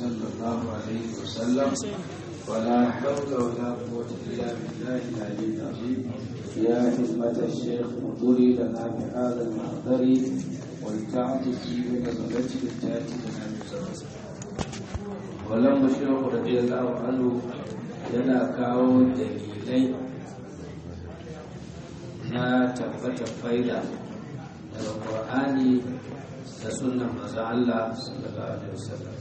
صلى الله عليه وسلم ولا حول ولا قوة إلا بالله العلي العظيم يا حكمة الشيخ انظري لنا بهذا المحضر ولتعطف بنظرة التاتي لنا بزوجه ولما الشيخ رضي الله عنه yana kawo dalilai na tabbatar faida daga ƙwa'ani da sunan maza Allah sallallahu alaihi wasallam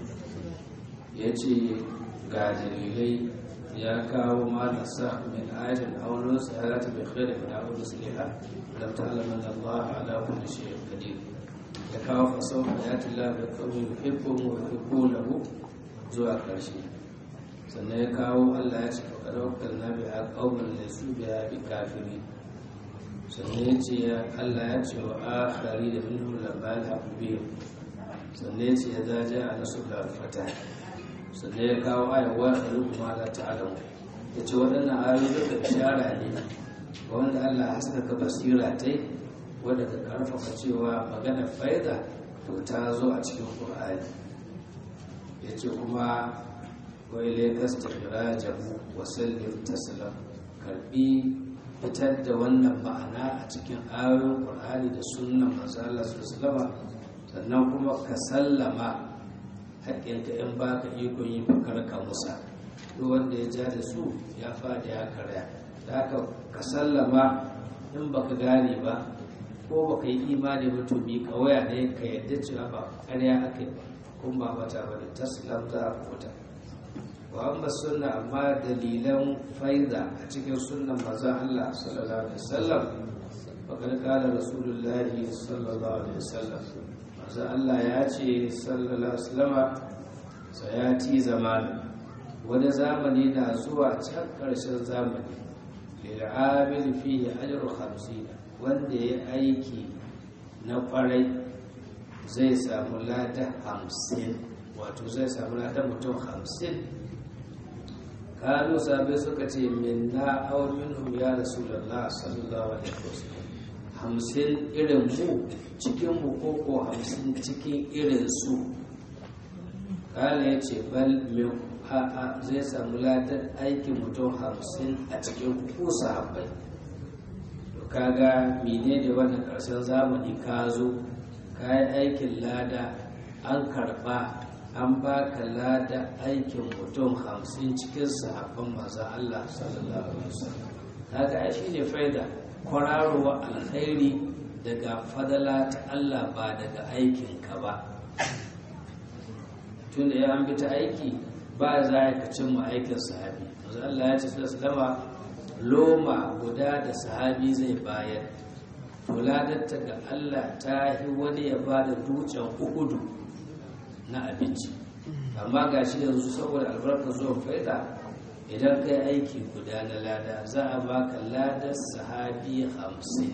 ya ce ga dalilai ya kawo malasa min ayatin aunin sa'arata bai khaira min aunin saliha lam ta'lamu anna Allah ala kulli shay'in qadir ya kawo fasau ayatin la bi qawmin yuhibbuhum wa yuhibbunahu zuwa ƙarshe sannan ya kawo Allah ya ce faƙar wakil na biya ƙaunar da su biya bi kafiri sannan ya ce Allah ya ce wa akari da minhu labal haku biyu sannan ya ce ya zaje a nasu da fata sannan ya kawo ayyawa da rukuma da ta'alamu ya ce waɗannan ayoyi duka ishara ne ga wanda Allah haskaka basira ta yi wadda ka karfafa cewa magana faida to ta zo a cikin ƙur'ani ya ce kuma wai lagos ta jamu wasallin taslam karbi fitar da wannan ma'ana a cikin ayoyin ƙur'ani da sunan manzala sallama sannan kuma ka sallama haƙƙinka in baka ikon yi fakar ka musa duk wanda ya ja da su ya fada ya karya da haka ka sallama in baka gane ba ko baka yi imani ba to bi kawaya ne ka yadda cewa ba ƙarya aka yi ba kun ba mata ba da taslam za a kota wa amma sunna amma dalilan faida a cikin sunnan manzon Allah sallallahu alaihi wasallam fakar kala rasulullahi sallallahu alaihi wasallam manzon Allah ya ce sallallahu alaihi wasallam sayati zamani wani zamani na zuwa can karshen zamani lil amil fihi ajru 50 wanda ya aiki na kwarai zai samu lada hamsin wato zai samu lada mutum hamsin kanu sabai suka ce min na aw minhum ya rasulullah sallallahu alaihi wasallam hamsin irin mu cikin mu ko ko hamsin cikin irin su kala ya ce bal min a'a zai samu ladar aikin mutum hamsin a cikin ku sahabbai to kaga menene wannan karshen zamani ka zo ka yi aikin lada an karba an baka lada aikin mutum hamsin cikin sahabban maza Allah sallallahu alaihi wasallam kaga ai shine faida kwararowa alkhairi daga fadala ta Allah ba daga aikin ka ba tunda ya an bi ta aiki ba za ka cimma aikin sahabi maza Allah ya ce sallama loma guda da sahabi zai bayar fuladatta ga Allah ta yi wani ya ba da dutsen uhudu na abinci amma ga shi yanzu saboda albarkar zuwan faida idan ka yi aiki guda na lada za a baka ladar sahabi hamsin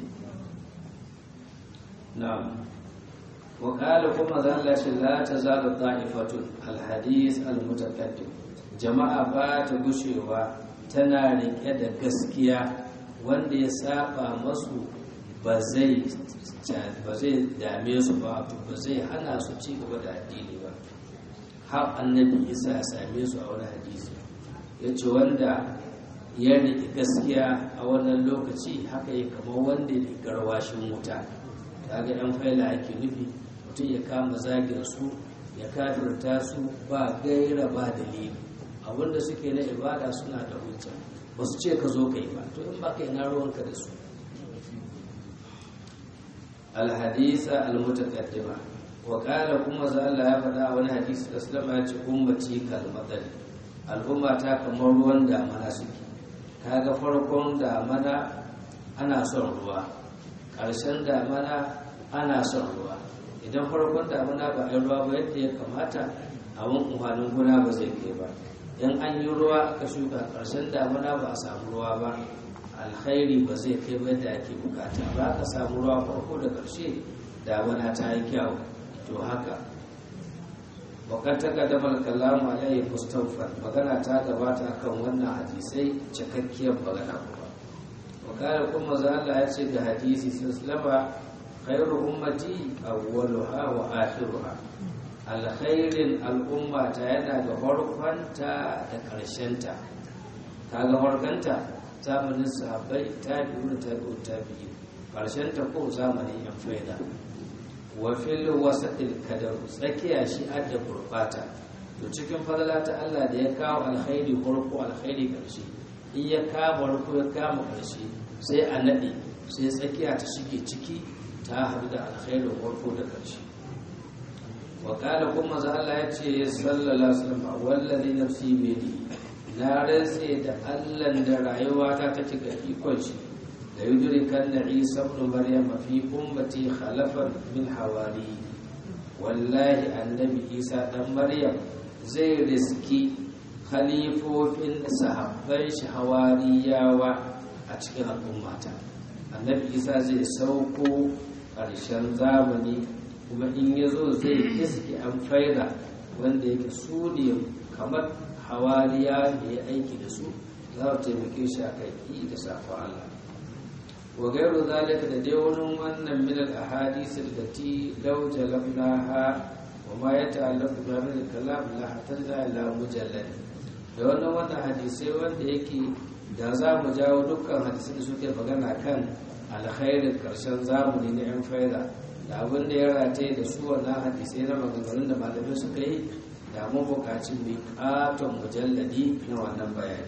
na wakala kuma za a lashe la ta zaga ta'ifatun alhadis almutakaddim jama'a ba ta gushewa tana rike da gaskiya wanda ya saba masu ba zai dame su ba ba zai hana su ci gaba da addini ba har annabi isa ya same su a wani hadisi ya ce wanda ya riƙe gaskiya a wannan lokaci haka yi kamar wanda ya garwashin wuta kaga yan faila ake nufi mutum ya kama zagin su ya kafirta su ba gaira ba dalili abinda suke na ibada suna da hujja ba su ce ka zo ka yi ba to in ba ka yi na ruwanka da su alhadisa almutaqaddima wa qala kuma za Allah ya faɗa a wani hadisi da sallama ya ce ummati kalmadari al'umma ta kamar ruwan damana suke kaga farkon damana ana son ruwa ƙarshen damana ana son ruwa idan farkon damana ba a ruwa ba yadda ya kamata abin umarnin gona ba zai kai ba in an yi ruwa aka shuka ƙarshen damana ba a samu ruwa ba alkhairi ba zai kai ba da ake bukata ba ka samu ruwa farko da ƙarshe damana ta yi kyau to haka wakar ta kadamar kalamu alayhi mustawfar magana ta gabata kan wannan hadisai cikakkiyar magana kuma wakar kuma za Allah ya ce da hadisi sallama khairu ummati awwaluha wa akhiruha alkhairin al'umma ta yana ga farkonta da ƙarshenta ta ga farkonta zamanin sahabbai ta biyu da tabi'u tabi'i ƙarshenta ko zamanin yan faida wa fil wasatil kadar tsakiya shi adda gurbata to cikin fadala ta Allah da ya kawo alkhairi farko alkhairi ƙarshe in ya kama farko ya kama ƙarshe sai a naɗe sai tsakiya ta shige ciki ta haɗu da alkhairin farko da ƙarshe wakala kuma za Allah ya ce sallallahu alaihi wasallam wallazi nafsi biyadi na rantse da Allah da rayuwa ta take ga ikon shi da yudrikan na Isa ibn Maryam fi ummati khalafan min hawari wallahi annabi Isa dan Maryam zai riski khalifofin sahabban shi hawariyawa a cikin al'ummata annabi Isa zai sauko ƙarshen zamani kuma in ya zo zai iske an faida wanda yake su ne kamar hawariya da ya aiki da su za a taimake shi a kai da safa Allah wa gairu zalika da dai wani wannan min al ahadith allati law jalabnaha wa ma yata'allaqu bi min al kalam la hatta ila mujallad da wannan wannan hadisai wanda yake da za mu jawo dukkan hadisai da suke magana kan alkhairin karshen zamani na yan faida da abin da ya rataye da su wannan hadisai na maganganun da malamai suka yi da mun buƙaci mai ƙaton mujalladi na wannan bayani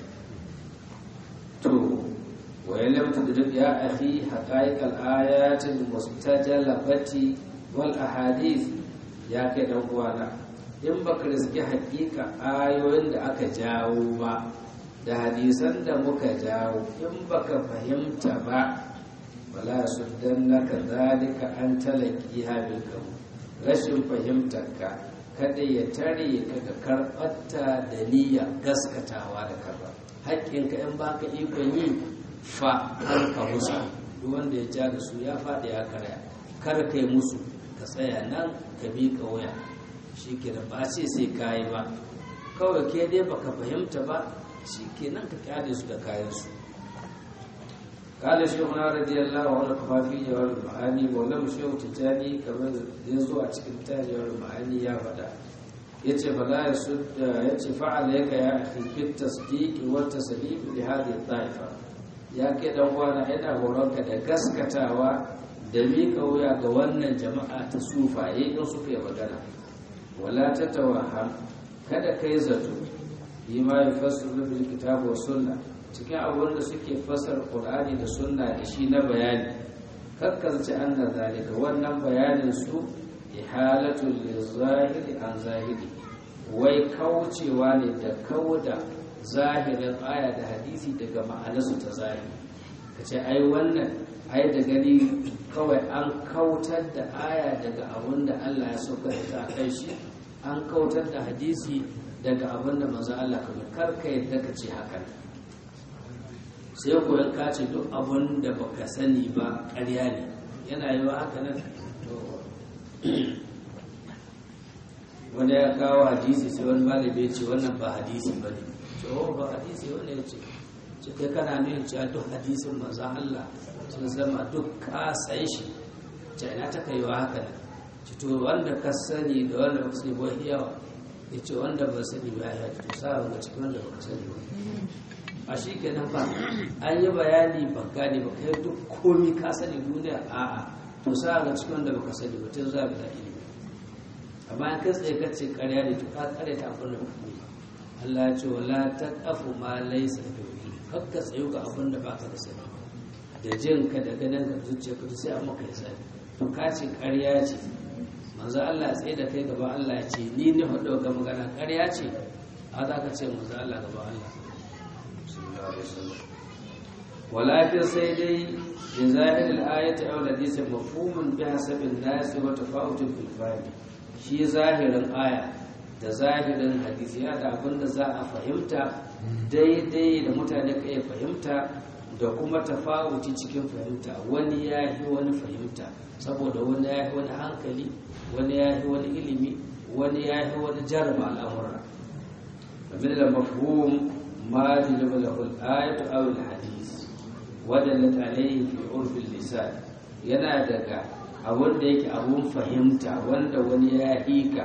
to wayan lamta da duk ya ahi haƙa'iƙal ayatin mustajalabati wal ahadith ya kai dan uwana in baka riski haƙiƙa ayoyin da aka jawo ba da hadisan da muka jawo in baka fahimta ba wala suddannaka zalika an talaqiha bil kamu rashin fahimtarka kada ya tare ka ga karbatta da niyya gaskatawa da karba haƙƙinka in baka ikon yi fa har ka musu duk wanda ya ja da su ya faɗi ya karya kar kai musu ka tsaya nan ka bi ka waya shi ke da ba ce sai kayi ba kawai ke dai baka fahimta ba shi ke nan ka kyale su da kayansu قال شيخنا رضي الله عنه كما في جواب المعاني ولم شيخ تجاني كما يزو a cikin tajiyar ma'ani ya faɗa yace fala yasud yace fa'ala yaka ya akhi fit tasdiq wa tasdiq li hadhihi ta'ifa ya ke dan uwana ina horonka da gaskatawa da miƙa wuya ga wannan jama'a ta sufaye in suka yi magana wala tatawaham kada kai zato bima yafassiru bil kitab wa sunnah cikin abubuwan da suke fasar ƙur'ani da sunna da shi na bayani kakkarci an da zalika wannan bayanin su ihalatul lizahiri an zahiri wai kaucewa ne da kauda zahirin aya da hadisi daga ma'anarsu ta zahiri ka ce ai wannan ai da gani kawai an kautar da aya daga abin da Allah ya sauka ta kai shi an kautar da hadisi daga abin da manzo Allah kamar karka yadda ka ce haka sai koyon kace duk abin da baka sani ba ƙarya ne yana yi wa haka nan wanda ya kawo hadisi sai wani malami ya ce wannan ba hadisi ba ne ce oh ba hadisi wanda ya ce ce kai kana nuna cewa duk hadisin manzan Allah sun zama duk ka san shi ce ina ta kai wa haka nan ce to wanda ka sani da wanda ba sani ba yawa ya ce wanda ba sani ba ya to sa ga cikin wanda ba sani ba a shi kenan ba an yi bayani ba gane ba kai duk komi ka sani duniya a'a to sa ga cikin wanda baka sani ba tun za bi da ilimi amma in kai tsaye ka ce karya ne to ka kare ta abin da baka yi Allah ya ce wala taqafu ma laysa bi kakka tsayu ga abin da baka da sani da jin ka da ganin ka zuciya ka sai an maka hisabi to ka ce karya ce manzo Allah ya tsaye da kai gaba Allah ya ce ni ne hudu ga magana karya ce a za ka ce manzo Allah gaba Allah ولكن سيدي بظاهر الآية أو الحديث مفهوم بحسب الناس وتفاوت في الفهم shi zahirin aya da zahirin hadisi ya da abin da za a fahimta daidai da mutane ka iya fahimta da kuma tafawuci cikin fahimta wani ya yi wani fahimta saboda wani ya yi wani hankali wani ya yi wani ilimi wani ya yi wani jarma al'amura abin da mafhum ما جلب له الآية أو الحديث ودلت عليه في عرف اللسان yana daga abun da yake abun fahimta wanda wani ya hika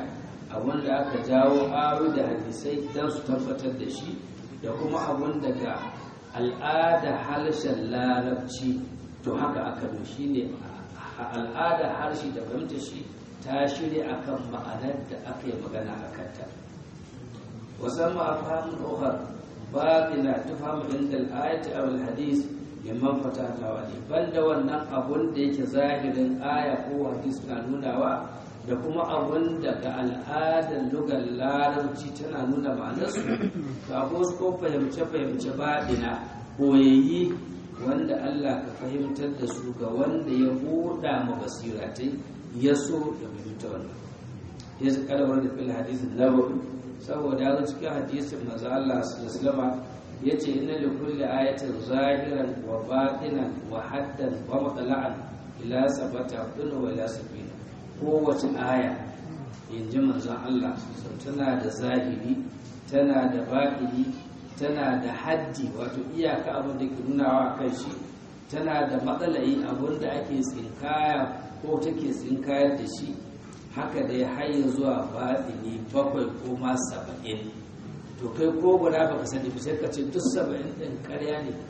abun da aka jawo aro da hadisai don su tabbatar da shi da kuma abun daga al'ada harshen larabci to haka aka do shi ne al'ada harshe da fahimta shi ta shirya akan ma'anar da aka yi magana a kanta wasan ma'afamin ɗaukar baƙina tufamu inda al'ayati a hadis liman fatata wani banda wannan abun da yake zahirin aya ko hadis na nunawa da kuma abun da ga al'adar lugar larabci tana nuna ma'anarsu to abu ko fahimce-fahimce baɗina koyayi wanda Allah ka fahimtar da su ga wanda ya buɗa ma basiratai ya so ya fahimta wannan ya su kalmar da fil hadisin nabawi saboda ya cikin hadisin maza Allah sallallahu ya ce ina da kulle ayatin zahiran wa batinan wa haddan wa matala'an ila sabata kuna wa ila sabina kowace aya in ji manzon Allah tana da zahiri tana da batini tana da haddi wato iyaka abin da ke nunawa kan shi tana da matsalayi abin da ake tsinkaya ko take tsinkayar da shi haka da ya haye zuwa batini bakwai ko ma saba'in to kai ko guda baka sani ba sai ka ce duk saba'in ɗin ƙarya ne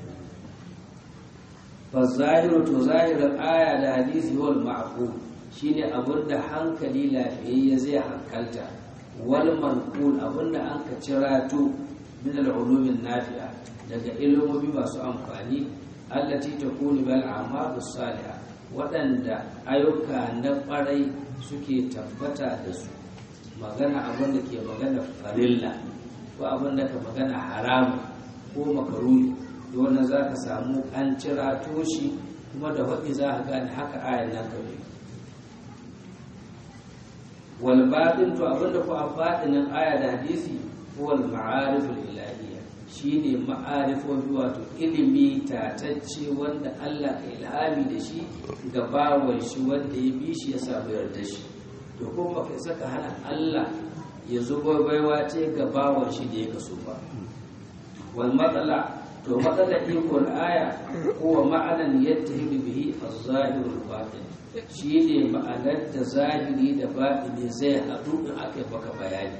fa zahiru to zahirin aya da hadisi wal ma'qul shine abin da hankali lafiyayye zai hankalta wal manqul abin da an ka cirato min al-ulumin nafi'a daga ilimomi masu amfani allati takunu bil a'malu salihah waɗanda ayyuka na ƙwarai suke tabbata da su magana abin da ke magana farilla ko abin da ka magana haramu ko makaruni wannan za ka samu an cira toshi kuma da waɗi za ka gane haka ayan nan kawai wal batin to abin da ku a batinin aya da hadisi ko wal ma'ariful ilahiyya shine ma'arifofi wato ilimi tatacce wanda Allah ka ilhami da shi ga bawon shi wanda ya bi shi ya samu yarda shi to kuma kai saka hana Allah ya zubo baiwa ce ga bawon shi da ya kaso ba wal matsala to matsala ikon aya ko ma'anan yattahidu bihi az-zahirul batin shine ma'anar da zahiri da batini zai haɗu in aka baka bayani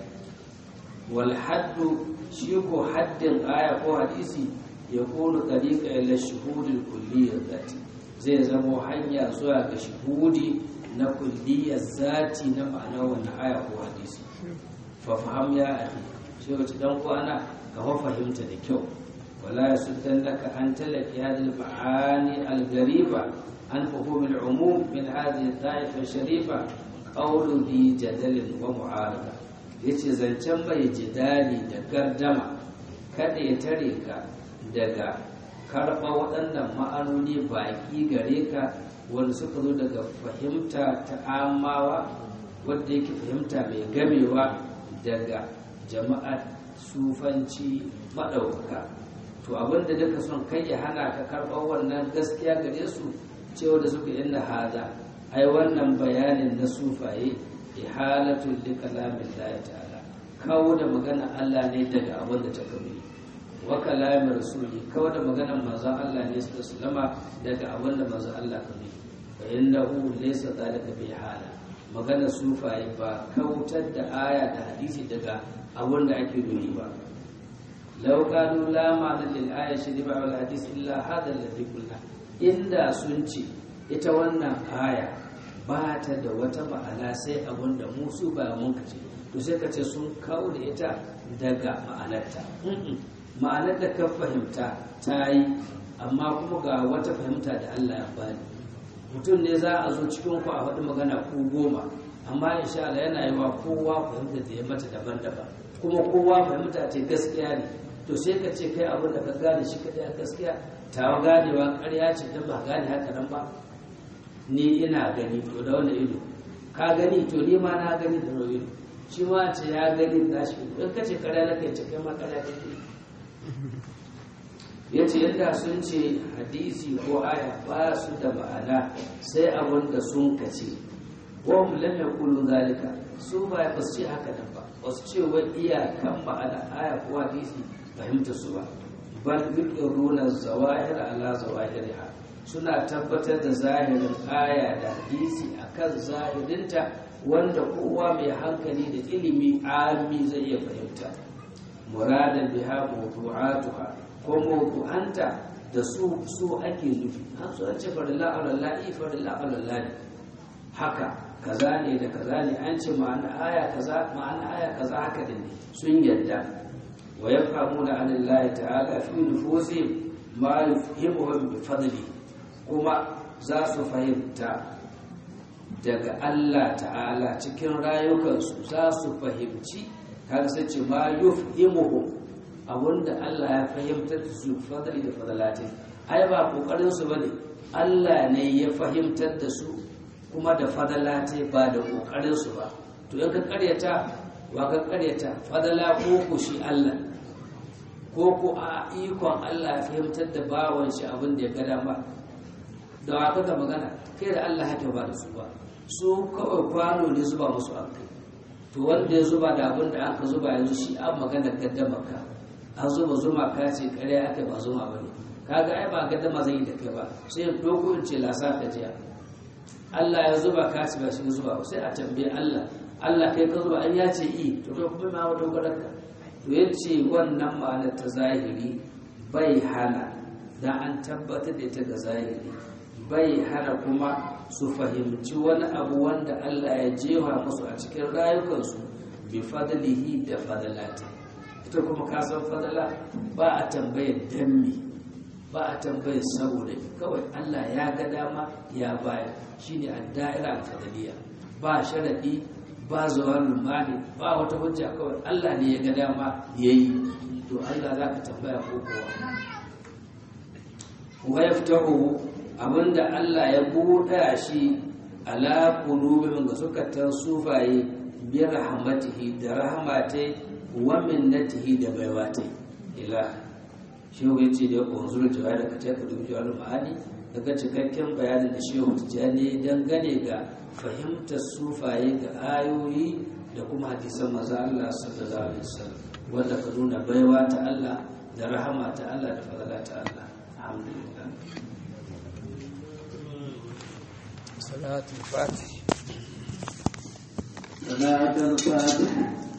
wal haddu shi ko haddin aya ko hadisi ya kone tariqa ila shuhudil kulliyyar zati zai zamo hanya zuwa ga shuhudi na kulliyar zati na ma'anar wannan aya ko hadisi fa faham ya akhi shi wace dan kwana ka fahimta da kyau wala yasuddannaka an talaki hadhihi al-ma'ani al-ghariba an fahum al-umum min hadhihi al-ta'ifa sharifa qawlu bi jadalin wa mu'arada yace zancen bai jidali da gardama kada ya tare ka daga karɓa waɗannan ma'anoni baƙi gare ka wanda suka zo daga fahimta ta amawa wadda yake fahimta mai gamewa daga jama'ar sufanci maɗaukaka to abinda duka son kai ya hana ka karɓar wannan gaskiya gare su cewa da suka yi hada ai wannan bayanin na sufaye ihalatul li kalamin Allah ta'ala kawo da magana Allah ne daga abin da ta kabi wa kalamin rasuli kawo da magana manzon Allah ne sallallahu alaihi daga abin da manzon Allah kabi fa innahu laysa zalika bi hala magana sufaye ba kautar da aya da hadisi daga abin da ake nuni ba law kanu la ma'ana lil ayati li ba'd al hadith illa hadha alladhi qulna inda sun ce ita wannan aya ba ta da wata ma'ana sai abin da musu ba mun kace to sai ka ce sun kawo da ita daga ma'anarta ma'anar da ka fahimta ta yi amma kuma ga wata fahimta da Allah ya bani mutum ne za a zo cikin ku a faɗi magana ku goma amma insha Allah yana yi wa kowa fahimta da ya mata daban-daban kuma kowa fahimta ce gaskiya ne to sai ka ce kai abin da ka gane shi kadai a gaskiya tawa ganewa ƙarya ce dan ba gane haka nan ba ni ina gani to da wani ido ka gani to ni ma na gani da wani ido shi ma ce ya gani da shi in ka ce ƙarya na kai ce kai ma ƙarya kake ya ce yadda sun ce hadisi ko aya ba su da ma'ana sai abin da sun kace wa mu lam yaqulu zalika su ba ba su ce haka nan ba ba su ce wai iyakan ma'ana aya ko hadisi fahimta su ba bal yuqirruna zawahir ala zawahiriha suna tabbatar da zahirin aya da hadisi akan zahirinta wanda kowa mai hankali da ilimi ami zai iya fahimta muradan biha mawdu'atuha ko mawdu'anta da su su ake nufi an so an ce farilla alallahi farilla alallahi haka kaza ne da kaza ne an ce ma'ana aya kaza ma'ana aya kaza haka din ne sun yadda wa yafhamuna anillahi ta'ala fi nufusihim ma yufhimuhum bi fadli kuma za su fahimta daga Allah ta'ala cikin rayukansu za su fahimci kaga sai ce ma yufhimuhum abinda Allah ya fahimtar da su fadli da fadalati ai ba kokarin su bane Allah ne ya fahimtar da su kuma da fadalati ba da kokarin su ba to in ka karyata wa ka karyata fadala ko ku shi Allah ko ku a ikon Allah ya fahimtar da bawan shi abin da ya ga dama da wa ka magana kai da Allah haka ba da su ba su kawai kwano ne zuba musu an kai to wanda ya zuba da abin da aka zuba yanzu shi an magana gaddama ka an zuba zuma ka ce kare aka ba zuma ba ne kaga ai ba gaddama zai yi da kai ba sai ya doko in ce lasa ka jiya Allah ya zuba ka ce ba shi zuba ba sai a tambaye Allah Allah kai ka zuba an ya ce i to kai kuma ma wata gwadarka to ya ce wannan ma'anar ta zahiri bai hana da an tabbatar da ita ga zahiri bai hana kuma su fahimci wani abu wanda Allah ya jefa musu a cikin rayukansu bi fadlihi da fadalati ita kuma ka san fadala ba a tambayar dammi ba a tambayar saboda kawai Allah ya ga dama ya bayar shine ad-da'ira al-fadliya ba sharadi ba zuwan lumani ba wata hujja kawai Allah ne ya ga dama yayi to Allah zaka tambaya ko kowa wa yaftahu abinda Allah ya buɗa shi ala qulubihim ga sukatan sufaye bi rahmatihi da rahmatai wa minnatihi da baiwatai ila shehu yace da unzur jawai da kace ka dubi jawar ma'ani daga cikakken bayanin da shehu tijani dangane ga fahimtar sufaye ga ayoyi da kuma hadisan maza Allah sallallahu alaihi wasallam wanda ka nuna baiwa ta Allah da rahama ta Allah da fadala ta Allah alhamdulillah صلاة الفاتح صلاة الفاتح